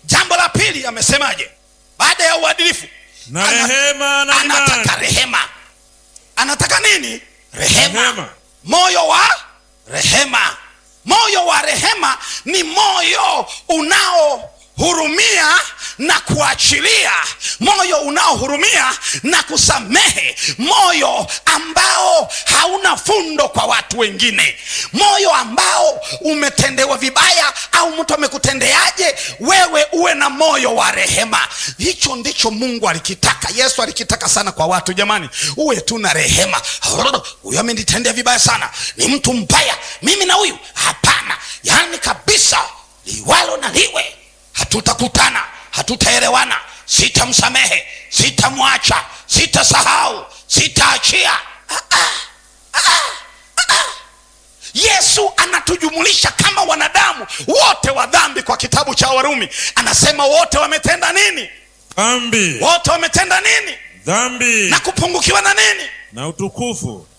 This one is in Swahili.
jambo la pili amesemaje baada ya uadilifu na Ana- rehema na anataka imani rehema anataka nini rehema, Rehema. moyo wa rehema moyo wa rehema ni moyo unaohurumia na kuachilia moyo unaohurumia na kusamehe moyo ambao hauna fundo kwa watu wengine moyo ambao umetendewa vibaya au mtu amekutendeaje wewe uwe na moyo wa rehema hicho ndicho mungu alikitaka yesu alikitaka sana kwa watu jamani uwe tu na rehema huyu amenitendea vibaya sana ni mtu mbaya mimi na huyu hapana yaani kabisa liwalo na liwe hatutakutana hatutaelewana sitamsamehe sitamwacha sitasahau sitaachia ah, ah, ah, ah. yesu anatujumulisha kama wanadamu wote wa dhambi kwa kitabu cha warumi anasema wote wametenda nini dhambi wote wametenda nini dhambi na kupungukiwa na nini na utukufu